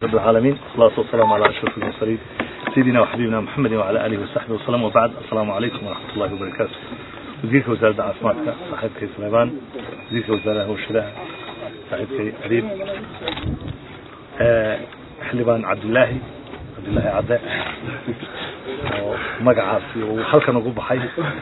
رب العالمين والصلاة والسلام على أشرف المرسلين سيدنا وحبيبنا محمد وعلى آله وصحبه وسلم وبعد السلام عليكم ورحمة الله وبركاته وزيرك وزارة عافماتك صاحبك سليمان وزيرك وزارة وشراء صاحبك قريب آه حلبان عبد الله عبد الله عبد magacaasi uu halkan ugu baxay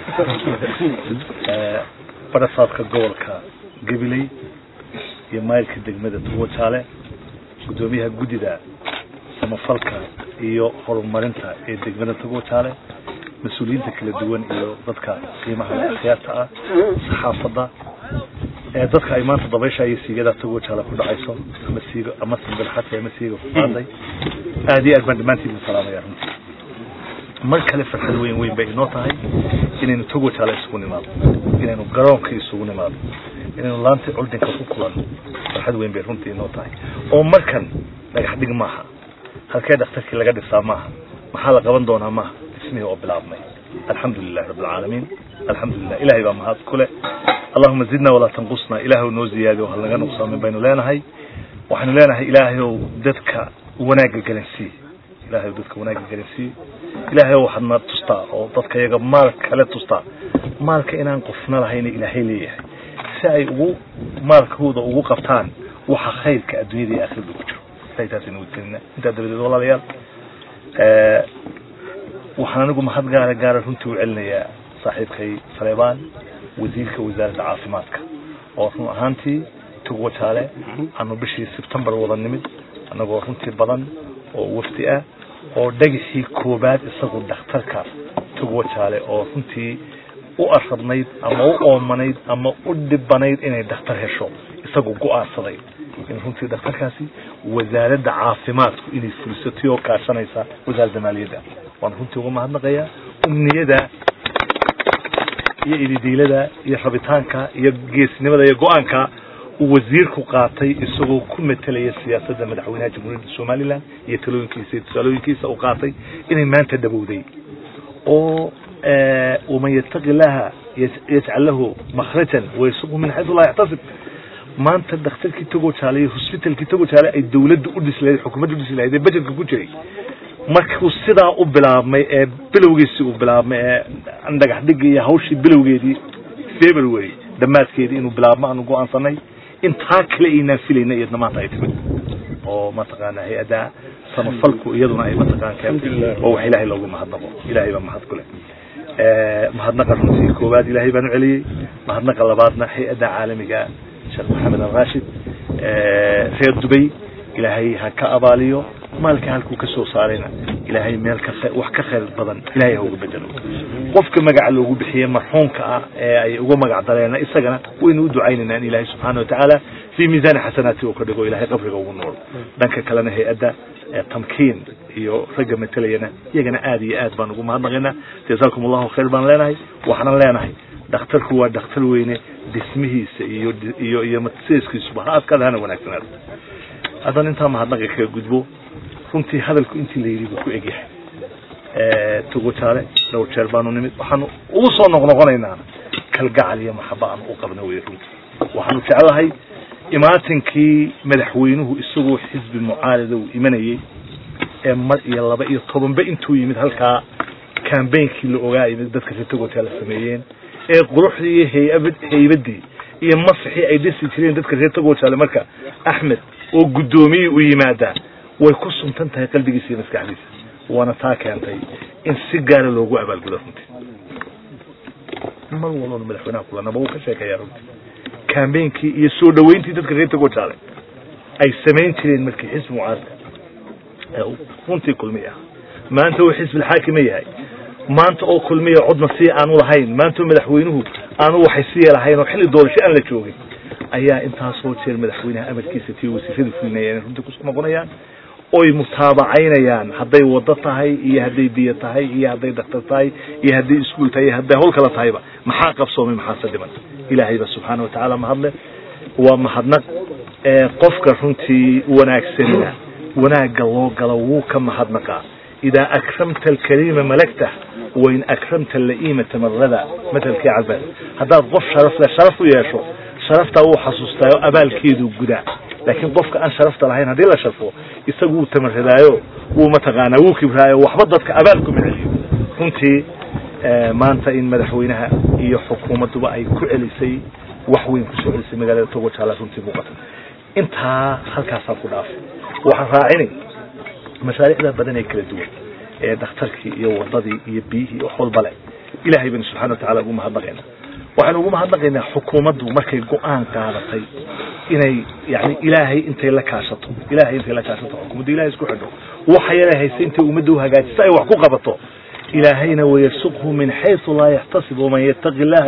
barasaadka gobolka gabiley iyo mayrka degmada tuwajaale gudoomiyaha guddida samafalka iyo horumarinta ee degmada tuwajaale mas-uuliyiinta kala duwan iyo dadka qiimaha akhyaarta ah saxaafadda ee dadka ay maanta dabaysha iyo siigada tuwajaale ku dhacayso ama siigo ama sambilxati ama siiga ku qaaday aada iyo aad baan dhammaantiin salaamaya runtii mar kale farxad weyn weyn bay inoo tahay inaynu togo jaale isugu nimaado inaynu garoonka isugu nimaado inaynu laanta culdinka ku kulanno farxad weyn bay runtii inoo tahay oo markan dhagax dhig maaha halkee dhakhtarkii laga dhisaa maaha maxaa la qaban doonaa maaha dhismihii oo bilaabmay alxamdu lilahi rabb alcaalamiin alxamdulilah ilahay baa mahad ku leh allahuma zidna walaa tanqusna ilaahay noo ziyaadiyo hal naga nuqsaamin baynu leenahay waxaynu leenahay ilaahayow dadka wanaagga garansii ilahay dadka wanaagga garansiiye ilaahay waxaadna tustaa oo dadka iyaga maal kale tustaa maalka inaan qofna lahayna ilaahay leeyahay si ay ugu maalkooda ugu qabtaan waxa khayrka adduunyada iyo aakhirada ku jiro ilahay taasaynu wadgelina intaa dabadeed walaalayaal waxaan anigu mahad gaara gaara runtii u celinayaa saaxiibkay saleebaan wasiirka wasaaradda caafimaadka oo run ahaantii tugwajaale aanu bishii sebtembar wada nimid annagoo runtii badan oo wafdi ah oo dhagaxii koobaad isagu dhakhtarka tugwajaale oo runtii u arabnayd ama u oomanayd ama u dhibanayd inay dhakhtar hesho isagu go-aansaday in runtii dhakhtarkaasi wasaaradda caafimaadku inay fulisatay oo kaashanaysa wasaaradda maaliyadda waan runtii uga mahadnaqayaa umniyada iyo ididiilada iyo rabitaanka iyo geesnimada iyo go-aanka uu wasiirku qaatay isagoo ku metelaya siyaasadda madaxweynaha jamhuuriyadda somalilan iyo talooyinkiisa iyo tusaalooyinkiisa uu qaatay inay maanta dhabowday oo waman yattaqi illaha yajcal lahu makhrajan wayasuqhu min xaysu laa yaxtasib maanta dhakhtarkii togo jaale iyo hosbitalkii togo jaale ay dawladda u dhisi lahayd xukuumadda u dhisi lahayd ee bajetka ku jiray markuu sidaa u bilaabmay ee bilowgiisii uu bilaabmay ee dhagax dhigii iyo hawshii bilowgeedii february dhammaadkeedii inuu bilaabmo aanu go-aansanay intaa kale aynaan filayna iyadna maanta ay timid oo mataqaana hay-adda samafalku iyaduna ay mataqaan keentay oo wax ilaahay loogu mahadnaqo ilaahay baa mahad ku leh mahadnaqa runtii koowaad ilaahay baan u celiyey mahadnaqa labaadna hay-adda caalamiga sheekh maxamed alrashid reer dubay ilaahay ha ka abaaliyo maalka halkuu ka soo saarayna ilaahay meel ka wax ka khayr badan ilaahay ha uga bedelo qofka magaca loogu bixiyey marxuumka ah ee ay uga magac dareena isagana waynu u ducaynaynaa in ilaahay subxaana watacaala fii miisaani xasanaati uu ka dhigo ilahay qabriga ugu nool dhanka kalena hay-adda tamkiin iyo ragga matelayana iyagana aad iyo aad baan ugu mahadnaqaynaa jasaakum allahu khayr baan leenahay waxaanan leenahay dhakhtarku waa dhakhtar weyne dhismihiisa iyo iyo iyo matseeskiisuba ha adkaada hana wanaagsanaado haddana intaa mahadnaqa kaga gudbo runtii hadalku intii la yidhi buu ku egyahay tugojaale dhowr jeer baanu nimid waxaanu ugu soo noqnoqonaynaa kalgacal iyo maxaba aanu u qabna wey runtii waxaanu jeclahay imaatinkii madaxweynuhu isagoo xisbi mucaarida uu imanayey ee mar iyo laba iyo tobanba intuu yimid halkaa cambainkii la ogaa yimid dadka reer tugojaale sameeyeen ee quruxdii iyo hayab haybadii iyo masixii ay dhisi jireen dadka reer tugojaale marka axmed oo guddoomiyey u yimaadaa way ku suntan tahay qalbigiisa iyo maskaxdiisa waana taa keentay in si gaara loogu abaalgudo runtii mar walbana madaxweynaha kulanaba wuu ka sheekeeyaa runtii cambainkii iyo soo dhaweyntii dadka reer tagojaale ay samayn jireen markii xisbi mucaaradka runtii kulmiy ah maanta uu xisbi alxaakima yahay maanta oo kulmiya codna si aanu lahayn maanta oo madaxweynuhu aanu waxay siya lahayn oo xilli doorasho aan la joogin ayaa intaasoo jeer madaxweynaha amarkiisa tii wasiirada fulinaya inay runtii kusoo noqonayaan oy mutaabacaynayaan hadday wado tahay iyo hadday biyo tahay iyo hadday daktar tahay iyo hadday iskuol tahay iyo hadday hawl kala tahayba maxaa qabsoomay maxaase dhiman ilaahayba subxaana watacaala mahadle waa mahadnaq qofka runtii wanaagsanina wanaagga loo galo wuu ka mahadnaqaa idaa akramta alkariima malagtah wain akramta ala'iimata marada matelkii cabad haddaad qof sharaf leh sharaf u yeesho sharaftaa wuu xasuustaayo abaalkeedu gudaa laakiin qofka aan sharafta lahayn haddii la sharfo isagu wuu tamaradaayo wuu mataqaanaa wuu kibraayo waxba dadka abaal kuma celiyo runtii maanta in madaxweynaha iyo xukuumadduba ay ku celisay wax weyn kusoo celisay magaalada togo jaala runtii muuqata intaa halkaasaan ku dhaafay waxaan raacinay mashaariicda badan ee kala duwan ee dhakhtarkii iyo wadadii iyo biyihii wax walba leh ilaahay baynu subxana watacala ugu mahadnaqaynaa waxaynu ugu mahadnaqaynaa xukuumaddu markay go-aan qaadatay inay yani ilaahay intay la kaashato ilaahay intay la kaashato xukuumaddu ilahay isku xidho waxa yala haysa intay ummadda uhagaajiso ay wax ku qabato ilaahayna wayarsuqhu min xayثu laa yaxtasib waman yataqi اllaha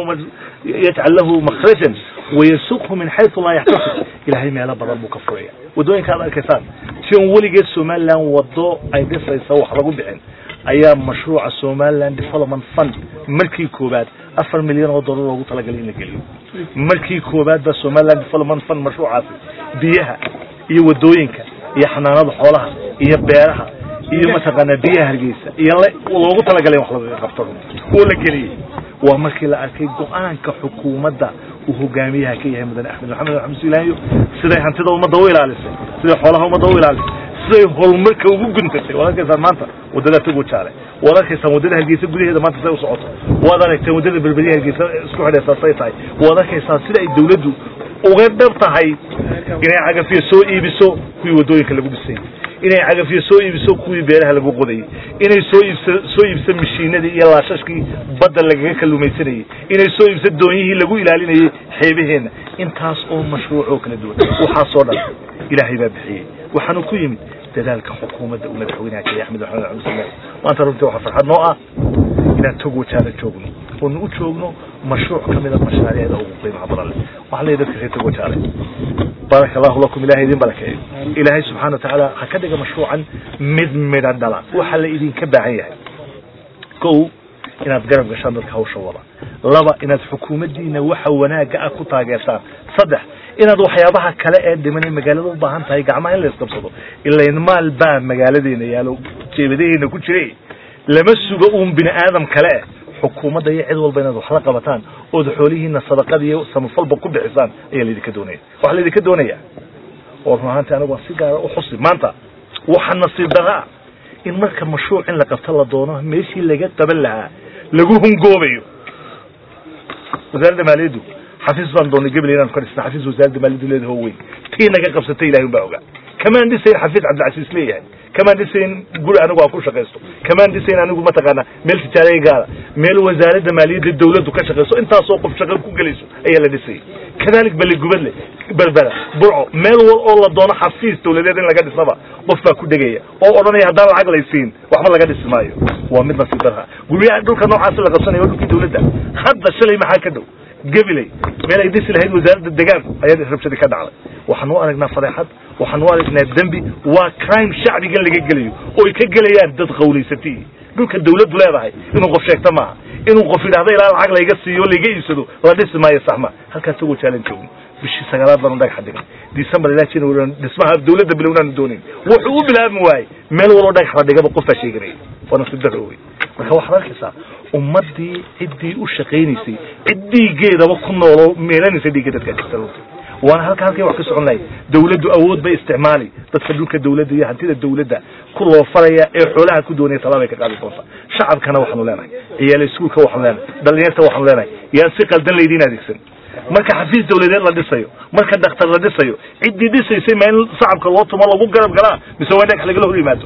yajcal lahu makhrajan wayarsuqhu min xayثu laa yaxtasib ilahay meelo badan buu ka furaya waddooyinka ad arkaysaan si on weligeed somaliland wado ay dhisaysa wax lagu bixin ayaa mashruuca somaliland development fund markii koobaad afar milyan oo dollar loogu talagalay in la geliyo markii koobaad baa somaliland development fund mashruucaasi biyaha iyo wadooyinka iyo xanaanada xoolaha iyo beeraha iyo mataqaanaa biyaha hargeysa iyo loogu talagalay wax laga qabto oo la geliyey waa markii la arkay go-aanka xukuumadda uu hogaamiyaha ka yahay mudane axmed maxamed axmed silaayo siday hantida ummadda u ilaalisay siday xoolaha ummadda u ilaalisay siday horumarka ugu guntatay waad arkaysaan maanta wadada togo jaale waad arkaysaan wadada hargeysa gudaheeda maanta say u socoto waad aragteen wadada berberiya hargeysa isku xidhaysaa say tahay waad arkaysaan sida ay dawladdu uga dhab tahay inay cagafiyo soo iibiso kuwii wadooyinka lagu dhisay inay cagafiyo soo iibiso kuwii beeraha lagu qodayay inay soo iibso soo iibso mashiinadii iyo laashashkii badda lagaga kalumaysanayay inay soo iibso doonyihii lagu ilaalinayay xeebaheenna intaas oo mashruuc oo kala duwan waxaasoo dhan ilaahay baa bixiyey waxaanu ku yimid dadaalka xukuumadda uu madaxweynaha keliya axmed maxamed axmed sallam maanta runtii waxaa farxad noo ah inaan tog wajaala joogno oonu u joogno mashruuc ka mida mashaariicda ugu qiimaha badan leh waxaa leeyahy dadka reer tog wajaale baaraka allahu lakum ilahay idin barakeeyo ilaahay subxana wa tacaala ha ka dhiga mashruucan mid midha dhala waxaa la idinka baahan yahay kow inaad garab gashaan dadka hawsha wada laba inaad xukuumaddiina waxa wanaagga ah ku taageertaan saddex inaad waxyaabaha kale ee dhimanay magaalada u baahan tahay gacmaha in la isqabsado ilayn maal baa magaaladeena yaalo jeebadaheena ku jire lama sugo uun bini aadam kale xukuumadda iyo cid walba inaad wax la qabataan ood xoolihiina sadaqada iyo samafalba ku bixisaan ayaa laydinka doonaya waxaa laydinka doonaya oo run ahaantii anigu aan si gaara u xusi maanta waxa nasiib darra ah in marka mashruuc in la qabto la doono meeshii laga qaban lahaa lagu hungoobayo wasaaradda maaliyaddu xafiis baan doonay gebel inaan ka dhisna xafiis wasaaradda maaliyaddu leedahay oo weyn tii naga qabsatay ilahay un baa ogaa kamaan dhisayn xafiis cabdilcasiis leeyahay kamaan dhisayn guri anigu aan ku shaqaysto kamaan dhisayn anigu mataqaana meel tijaaraya gaara meel wasaaradda maaliyadda dawladdu ka shaqayso intaasoo qof shaqo ku gelayso ayaa la dhisayay kadalik baligubadle berbera burco meel wal oo la doono xafiis dawladeed in laga dhisaba qof baa ku dhegaya oo odhanaya haddaan lacag laysiin waxba laga dhisi maayo waa mid nasiib darha guryaha dhulka noocaasi la qabsanaya waa dhulkii dawladda hadda shalay maxaa ka dhow gabiley meel ay dhisi lahayd wasaaradda degaanku ayaa rabshadi ka dhacday waxaan u aragnaa fadeexad waxaan u aragnaa dembi waa crime shacbigan laga gelayo oo ay ka gelayaan dad qawlaysatay dhulka dawladdu leedahay inuu qof sheegto maaha inuu qof yidhahdo ilaa lacag layga siiyo layga iibsado la dhisi maayo sax ma halkaas tagoo jaalan joogno bishii sagaalaad baanu dhagaxa dhigan december ilaa january dhismaha dawladda bilownaanu doonayn wuxuu u bilaabmi waayey meel waloo dhagax la dhigaba qoftaa sheeganaya waa nasiib daro wey marka waxaad arkaysaa ummaddii ciddii u shaqaynaysay cid dhiiggeedaba ku nooloo meelanaysa dhiigga dadka jirta runtii waana halka halkay wax ka socon lahay dawladdu awood bay isticmaali dadka dhulka dawladda iyo hantida dawladda ku loofaraya ee xoolaha ku doonaya talaabay ka qaadi doontaa shacabkana waxaanu leenahay ciyaal iskuulka waxaanu leenahay dhalinyarta waxaanu leenahay yaan si qaldan laydiin adeegsan marka xafiis dawladeed la dhisayo marka dhakhtar la dhisayo ciddii dhisaysay ma in shacabka loo tumo lagu garab galaa mise waa in dhagax lagala hor yimaado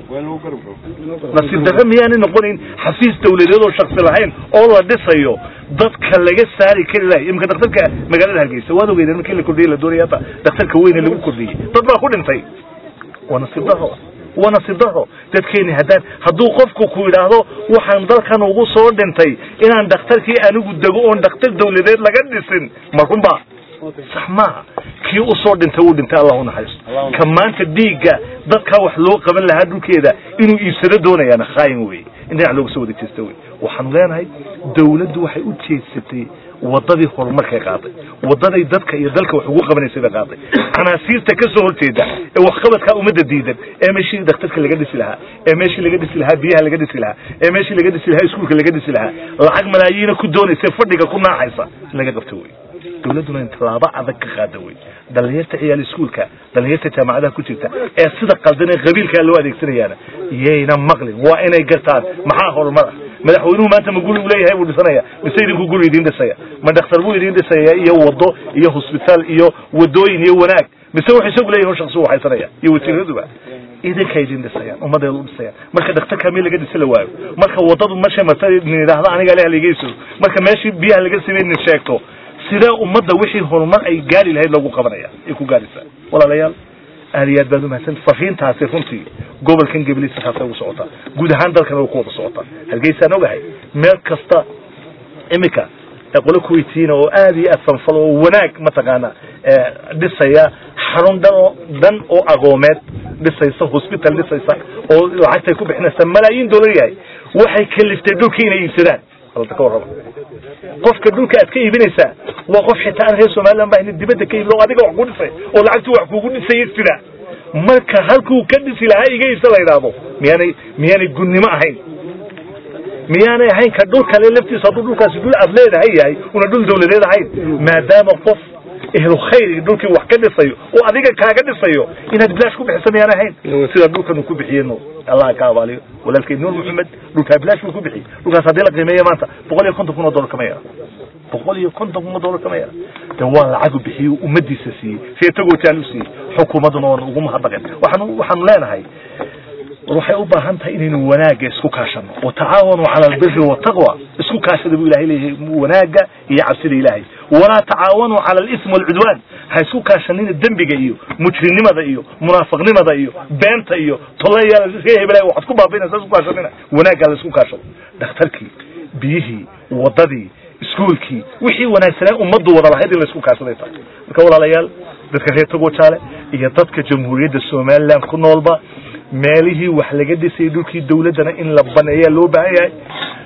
nasiib darre miyaanay noqonayn xafiis dawladeed oo shaksi lahayn oo la dhisayo dadka laga saari kari lahay imika dhakhtarka magaalada hargeysa waad ogeydeen markii la kordhiyey la doonaya hata dhakhtarka weyne lagu kordhiyey dad baa ku dhintay waa nasiib daro waa nasiib daro dadkeeni haddaan hadduu qofku ku yidhaahdo waxaan dalkan ugu soo dhintay inaan dhakhtarkii anigu dego oon dhakhtar dawladeed laga dhisin ma runba sax maaha kii usoo dhintay uu dhintay allah unaxariisto ka maanta dhiigga dadkaa wax loo qaban lahaa dhulkeeda inuu iibsado doonayaana khaayin wey in dhinac looga soo wada jeesta wey waxaanu leenahay dawladdu waxay u jeedsatay wadadii horumarkay qaaday wadaday dadka iyo dalka wax ugu qabanaysay bay qaaday canaasiirta ka soo horjeeda ee waxqabadkaa ummadda diidan ee meeshii dhakhtarka laga dhisi lahaa ee meeshii laga dhisi lahaa biyaha laga dhisi lahaa ee meeshii laga dhisi lahaa iskuulka laga dhisi lahaa lacag malaayiina ku doonaysa fadhiga ku naacaysa in laga qabto wey dowladduna in tallaabo adag ka qaada wey dhalinyarta ciyaal iskuulka dhalinyarta jaamacadaha ku jirta ee sida qaldan ee qabiilkaa loo adeegsanayaana yayna maqlin waa inay gartaan maxaa horumar ah madaxweynuhu maanta ma guri u leeyahay buu dhisanaya mise idinku guri idiin dhisaya ma dhakhtar buu idiin dhisaya iyo wado iyo hosbitaal iyo wadooyin iyo wanaag mise wuxuu isagu leeyahay shaksi u haysanaya iyo wasiiraduba idinka idin dhisayaan ummadeedu u dhisayaan marka dhakhtarka meel laga dhisi la waayo marka wadadu masha marta nin yidhaahdo aniga leh ligeyso marka meeshii biyaha laga samey nin sheegto sidee ummadda wixii horumar ay gaari lahayd lagu qabanaya ay ku gaaraysaa walaalayaal aad iyo aad baad umahadsan fariintaasi runtii gobolkan gabliisa taasay ugu socotaa guud ahaan dalkana way ku wada socotaa hargeysaan ogahay meel kasta iminka qolo kuweytiina oo aad iyo aad sanfalo oo wanaag mataqaana dhisaya xarun dhan oo dhan oo aqoomeed dhisaysa hosbital dhisaysa oo lacagtay ku bixinaysa malaayiin dollar yahay waxay kaliftay dhulkii inay iibsadaan alta ka warraba qofka dhulka aad ka iibinaysaa waa qof xitaa aan reer somaliland ba ina dibadda ka iibin oo adiga wax ku dhisay oo lacagtu wax kugu dhisaya jira marka halkuu ka dhisi lahaa iga iibsa la yidhaahdo miyaanay miyaanay gunnimo ahayn miyaanay ahayn ka dhul kale laftiisa hadduu dhulkaasi dhul aad leedahay yahay una dhul dawladeed ahayn maadaama qof ehlu khayr dhulkii wax ka dhisayo oo adiga kaaga dhisayo inaad bilaash ku bixisa miyaan ahayn sida dhulkan uu ku bixiyey nuur allah ka abaaliyo walaalkay nuur maxamed dhulkaa bilaash buu ku bixiyey dhulkaas haddii la qiimeeyo maanta boqol iyo konton kun oo dollar kama yara boqol iyo konton kun oo dollar kama yara de waa lacagu bixiyo ummadiisa siiyey seetagoo jaal u siiyey xukuumadduna waan ugu mahadnaqeen waxaanu waxaanu leenahay waxay u baahan tahay inaynu wanaagga isku kaashano watacaawanu cala albiri wataqwa isku kaashada buu ilahay leeyahay wanaagga iyo cabsida ilaahay walaa tacaawanuu cala alism walcudwaan ha isku kaashanina dembiga iyo mujrinimada iyo munaafiqnimada iyo beenta iyo toleyaal ree hebelay waxaad ku baabainaysa isku kaashanina wanaagga la isku kaashado dhakhtarkii biyihii wadadii iskuolkii wixii wanaagsanaa ummaddu wada lahayd in la isku kaashaday tahay marka walaalayaal dadka reer togo jaale iyo dadka jamhuuriyadda somaliland ku noolba meelihii wax laga dhisayay dhulkii dawladdana in la baneeyaa loo baahan yahay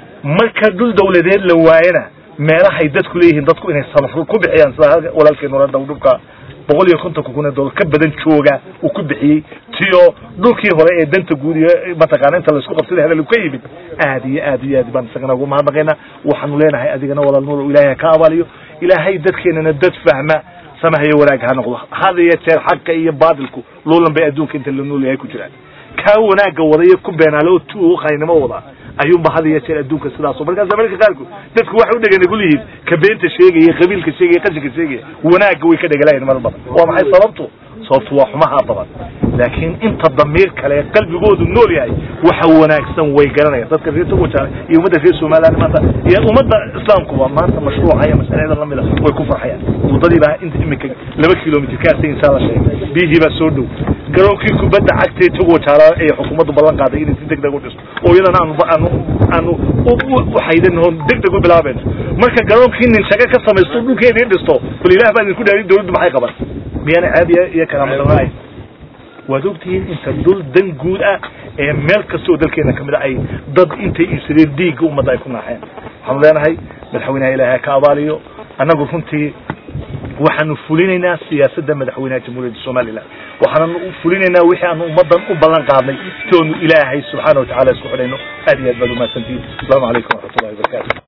marka dhul dawladeed la waayana meelahay dadku leeyihiin dadku inay samafur ku bixiyaan sida walaalkeen orada dhulka boqol iyo kontonka kun ee dollar ka badan jooga uu ku bixiyey tiyo dhulkii hore ee danta guud iyo mataqaana inta laisku qabsaday hadal ka yimid aad iyo aad iyo aad baan isagana ugu mahadnaqaynaa waxaanu leenahay adigana walaal nuur oo ilaahay ka abaaliyo ilaahay dadkeenana dad fahma samahayo wanaag ha noqdo had iyo jeer xaqa iyo baadilku loolan bay adduunka inta la nool yahay ku jiraan kaa wanaagga wadaya ku beenaale oo tu qaynimo wada ayuunba had iyo jeer adduunka sidaaso markaas marka qaarkood dadku waxay u dhegana kulihiin ka beenta sheegaya qabiilka sheegaya qashinka sheegaya wanaagga way ka dhegalayan mar badan waa maxay sababtu sababtu waa xumaha badan laakiin inta damiir kale qalbigoodu nool yahay waxa wanaagsan way garanayaan dadka reer togojaale iyo ummadda reer somaliland maanta iyo ummadda islaamkuba maanta mashruuca iyo masalaada lamida way ku farxayaan waddadii baa inta imika laba kilomitr ka asay inshaa la sheegay biyihii baa soo dhow garoonkii kubadda cagtee togojaala ee xukuumaddu ballan qaaday inay si deg deg u dhisto oo iyadana aanu aanu aanu waxaydan oon deg deg u bilaabayno marka garoonkii nin shaga ka samaysto dhulkeedii dhisto bal ilaah baa idinku dhaari dawladdu maxay qaban miyaana caabiya iyo karaamadaraayn waad ogtihiin inta dhul dan guud ah ee meel kasta oo dalkeena kamid a ay dad intay iibsadeen diigga ummadda ay ku naaxeen waxaanu leenahay madaxweynaha ilaahay ka abaaliyo annagu runtii waxaanu fulinaynaa siyaasadda madaxweynaha jamhuuriyadda somalilan waxaanu fulinaynaa wixii aanu ummaddan u ballan qaadnay si oonu ilaahay subxaana watacala isku xidhayno aad iyo aad baad umahadsantihiin asalaamu calaykum waraxmatullahi wabarakatu